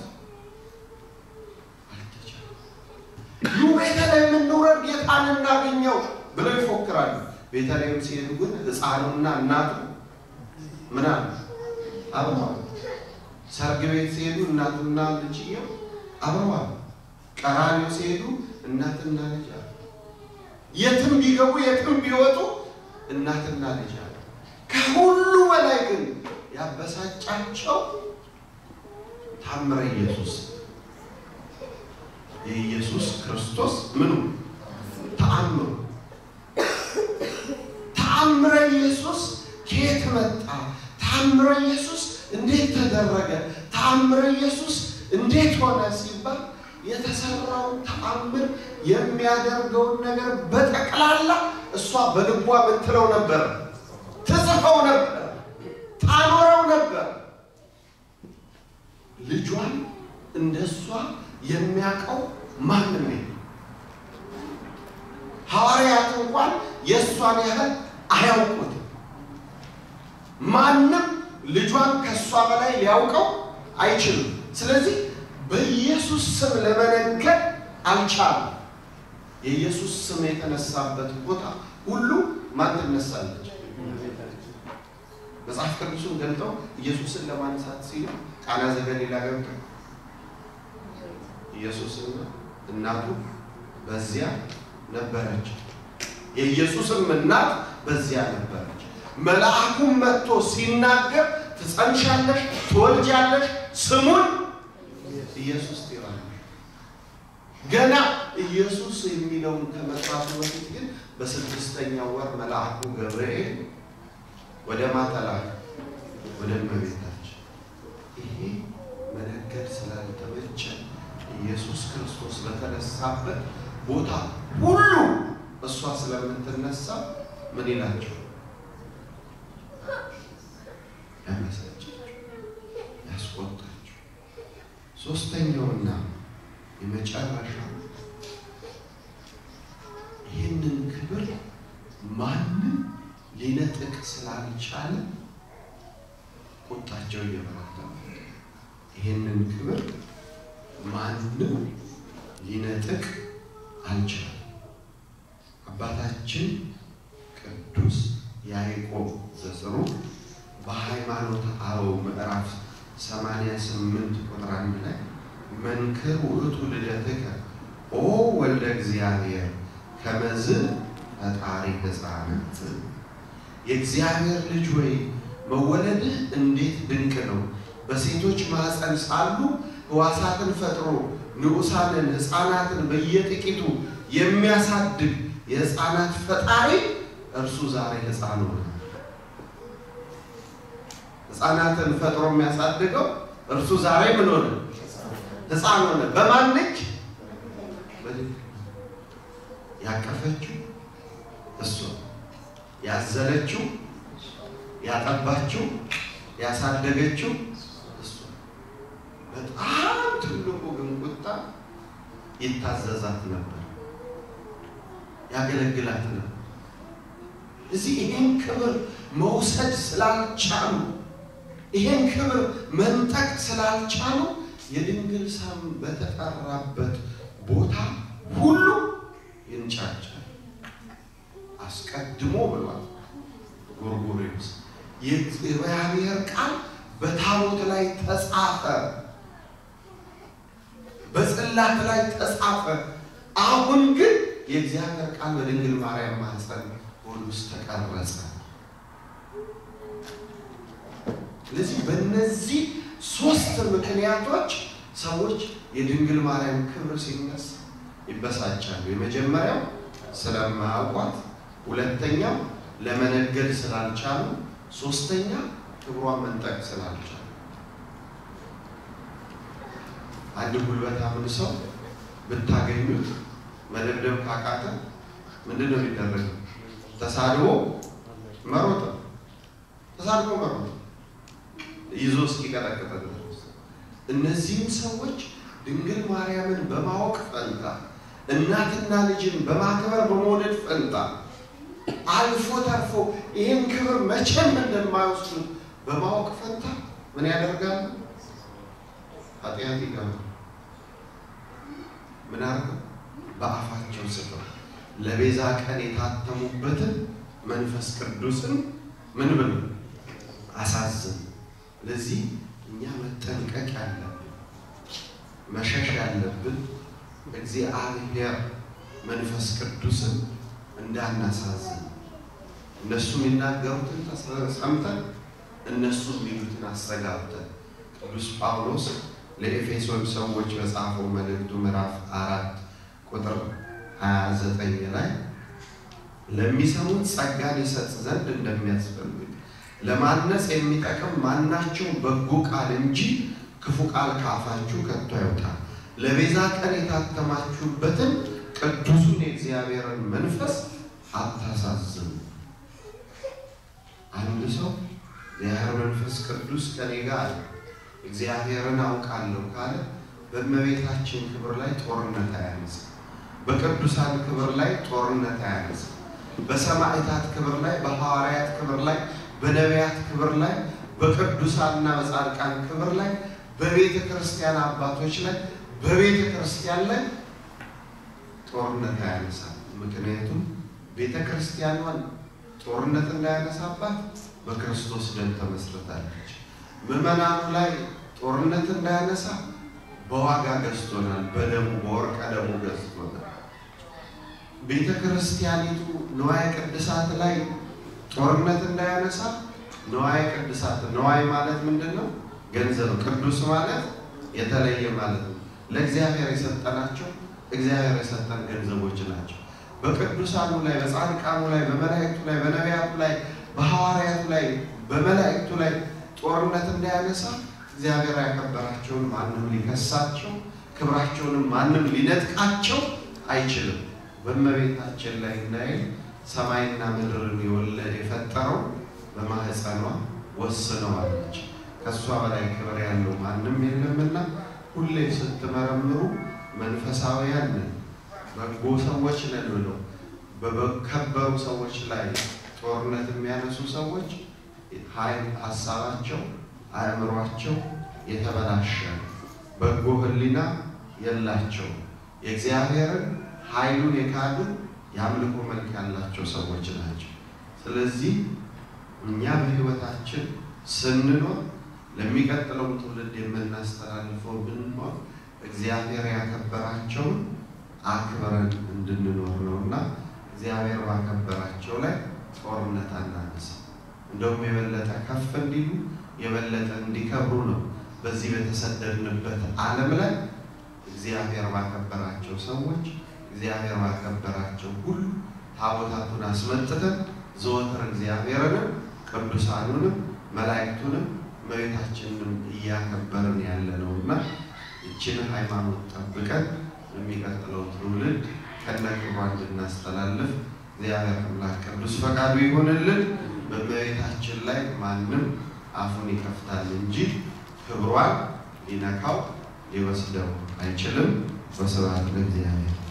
አልተቻለም። ኑ ቤተልሔም እንውረድ ጌታን እናገኘው ብለው ይፎክራሉ። ቤተልሔም ሲሄዱ ግን ሕፃኑና እናቱ ምን አሉ? አብረዋል። ሰርግ ቤት ሲሄዱ እናቱና ልጅየው አብረዋል። ቀራንዮ ሲሄዱ እናትና ልጅ አሉ። የትም ቢገቡ የትም ቢወጡ እናትና ልጅ አሉ። ከሁሉ በላይ ግን ያበሳጫቸው ታምረ ኢየሱስ የኢየሱስ ክርስቶስ ምኑ ተአምሩ ተአምረ ኢየሱስ ከየት መጣ? ተአምረ ኢየሱስ እንዴት ተደረገ? ተአምረ ኢየሱስ እንዴት ሆነ ሲባል የተሰራውን ተአምር የሚያደርገውን ነገር በጠቅላላ እሷ በልቧ ምትለው ነበር፣ ትጽፈው ነበር፣ ታኖረው ነበር። ልጇን እንደ እሷ የሚያውቀው ማንም የለም። ሐዋርያት እንኳን የእሷን ያህል አያውቁትም። ማንም ልጇን ከእሷ በላይ ሊያውቀው አይችልም። ስለዚህ በኢየሱስ ስም ለመነገድ አልቻሉም። የኢየሱስ ስም የተነሳበት ቦታ ሁሉ ማን ትነሳለች? መጽሐፍ ቅዱሱን ገልጠው ኢየሱስን ለማንሳት ሲሉ ቃና ዘገሊላ ገብተው ኢየሱስና እናቱ በዚያ ነበረች። የኢየሱስም እናት በዚያ ነበረች። መልአኩም መጥቶ ሲናገር ትጸንሻለሽ፣ ትወልጃለሽ፣ ስሙን ኢየሱስ ትይዋለሽ። ገና ኢየሱስ የሚለውን ከመጥራቱ በፊት ግን በስድስተኛው ወር መልአኩ ገብርኤል ወደ ማተላክ ወደ እመቤታችን ይሄ መነገድ ስላልተመቸ ኢየሱስ ክርስቶስ በተነሳበት ቦታ ሁሉ እሷ ስለምትነሳ ምን ይላቸው ያመሰጫቸው ያስቆጣቸው። ሶስተኛውና የመጨረሻው ይህንን ክብር ማንም ሊነጥቅ ስላልቻለ ቁጣቸው እየበረታ ይህንን ክብር ማንም ሊነጥቅ አልቻለም። አባታችን ቅዱስ ያዕቆብ ዘስሩግ በሃይማኖት አበው ምዕራፍ 88 ቁጥር አንድ ላይ መንክር ውእቱ ልደትከ ኦ ወልደ እግዚአብሔር ከመዝ ፈጣሪ ሕፃናት የእግዚአብሔር ልጅ ወይ መወለድህ እንዴት ድንቅ ነው! በሴቶች ማኅፀን ሳሉ ሕዋሳትን ፈጥሮ ንዑሳንን ሕፃናትን በየጥቂቱ የሚያሳድግ የሕፃናት ፈጣሪ እርሱ ዛሬ ሕፃን ሆነ። ሕፃናትን ፈጥሮ የሚያሳድገው እርሱ ዛሬ ምን ሆነ? ሕፃን ሆነ። በማን እጅ? ያቀፈችው እሱ፣ ያዘለችው፣ ያጠባችው፣ ያሳደገችው እሱ። በጣም ትልቁ ግን ቁጣ ይታዘዛት ነበር፣ ያገለግላት ነበር። እዚህ ይህን ክብር መውሰድ ስላልቻሉ ይህን ክብር መንጠቅ ስላልቻሉ የድንግል ስም በተጠራበት ቦታ ሁሉ ይንጫጫል። አስቀድሞ ብሏል ጎርጎርዮስ የእግዚአብሔር ቃል በታቦት ላይ ተጻፈ፣ በጽላት ላይ ተጻፈ። አሁን ግን የእግዚአብሔር ቃል በድንግል ማርያም ማኅፀን ሆድ ውስጥ ተቀረጸ። ስለዚህ በእነዚህ ሶስት ምክንያቶች ሰዎች የድንግል ማርያም ክብር ሲነሳ ይበሳጫሉ። የመጀመሪያው ስለማያውቋት፣ ሁለተኛው ለመነገድ ስላልቻሉ፣ ሶስተኛ ክብሯን መንጠቅ ስላልቻሉ። አንድ ጉልበታምን ሰው ብታገኙት መደብደብ ካቃተ ምንድን ነው የሚደረገው? ተሳድቦ መሮጥ፣ ተሳድቦ መሮጥ ይዞ እስኪቀጠቅጥ ድረስ። እነዚህም ሰዎች ድንግል ማርያምን በማወቅ ፈንታ እናትና ልጅን በማክበር በመውደድ ፈንታ አልፎ ተርፎ ይህን ክብር መቼም እንደማይወስዱት በማወቅ ፈንታ ምን ያደርጋሉ? ኃጢአት ይገባል። ምን አርገ በአፋቸው ስፈው ለቤዛ ቀን የታተሙበትን መንፈስ ቅዱስን ምን ብሎ አሳዝን። ለዚህ እኛ መጠንቀቅ ያለብን መሸሽ ያለብን እግዚአብሔር መንፈስ ቅዱስን እንዳናሳዝን እነሱ የሚናገሩትን ሰምተን እነሱ የሚሉትን አስተጋብተን ቅዱስ ጳውሎስ ለኤፌሶን ሰዎች በጻፈው መልእክቱ ምዕራፍ አራት ቁጥር 29 ላይ ለሚሰሙት ጸጋን ይሰጥ ዘንድ እንደሚያስፈልግ ለማነጽ የሚጠቅም ማናቸው በጎ ቃል እንጂ ክፉ ቃል ከአፋችሁ ከቶ አይውጣ። ለቤዛ ቀን የታተማችሁበትን ቅዱሱን የእግዚአብሔርን መንፈስ አታሳዝኑ። አንድ ሰው እግዚአብሔር መንፈስ ቅዱስ ከኔ ጋር አለ፣ እግዚአብሔርን አውቃለሁ ካለ በእመቤታችን ክብር ላይ ጦርነት አያነሳ፣ በቅዱሳን ክብር ላይ ጦርነት አያነሳ፣ በሰማዕታት ክብር ላይ፣ በሐዋርያት ክብር ላይ በነቢያት ክብር ላይ በቅዱሳንና በጻድቃን ክብር ላይ በቤተ ክርስቲያን አባቶች ላይ በቤተ ክርስቲያን ላይ ጦርነት አያነሳም። ምክንያቱም ቤተ ክርስቲያኗን ጦርነት እንዳያነሳባት በክርስቶስ ደም ተመስርታለች። ምዕመናኑ ላይ ጦርነት እንዳያነሳ በዋጋ ገዝቶናል። በደሙ በወርቀ ደሙ ገዝቶናል። ቤተ ክርስቲያኒቱ ንዋየ ቅድሳት ላይ ጦርነት እንዳያነሳ ንዋየ ቅድሳት ንዋይ ማለት ምንድን ነው? ገንዘብ። ቅዱስ ማለት የተለየ ማለት ነው። ለእግዚአብሔር የሰጠናቸው እግዚአብሔር የሰጠን ገንዘቦች ናቸው። በቅዱሳኑ ላይ፣ በጻድቃኑ ላይ፣ በመላእክቱ ላይ፣ በነቢያቱ ላይ፣ በሐዋርያቱ ላይ፣ በመላእክቱ ላይ ጦርነት እንዳያነሳ እግዚአብሔር ያከበራቸውን ማንም ሊከሳቸው፣ ክብራቸውንም ማንም ሊነጥቃቸው አይችልም። በእመቤታችን ላይ እንዳይል ሰማይና ምድርን የወለድ የፈጠረው በማህፀኗ ወስነዋለች። ከእሷ በላይ ክብር ያለው ማንም የለምና ሁሌ ስትመረምሩ መንፈሳውያን ነን፣ በጎ ሰዎች ነን ብለው በከበሩ ሰዎች ላይ ጦርነት የሚያነሱ ሰዎች ኃይል ሀሳባቸው፣ አእምሯቸው የተበላሸ በጎ ሕሊና የላቸው የእግዚአብሔርን ኃይሉን የካዱ የአምልኮ መልክ ያላቸው ሰዎች ናቸው። ስለዚህ እኛ በሕይወታችን ስንኖር ለሚቀጥለው ትውልድ የምናስተላልፈው ብንሆን እግዚአብሔር ያከበራቸውን አክብረን እንድንኖር ነው እና እግዚአብሔር ባከበራቸው ላይ ጦርነት አናነሳ። እንደውም የበለጠ ከፍ እንዲሉ የበለጠ እንዲከብሩ ነው። በዚህ በተሰደድንበት ዓለም ላይ እግዚአብሔር ባከበራቸው ሰዎች እግዚአብሔር ባከበራቸው ሁሉ ታቦታቱን አስመጥተን ዘወትር እግዚአብሔርንም ቅዱሳኑንም መላእክቱንም እመቤታችንንም እያከበርን ያለ ነው እና ይችን ሃይማኖት ጠብቀን የሚቀጥለው ትውልድ ከነክብሯ እንድናስተላልፍ እግዚአብሔር አምላክ ቅዱስ ፈቃዱ ይሆንልን። በእመቤታችን ላይ ማንም አፉን ይከፍታል እንጂ ክብሯን ሊነካው ሊወስደው አይችልም። ወስብሐት ለእግዚአብሔር።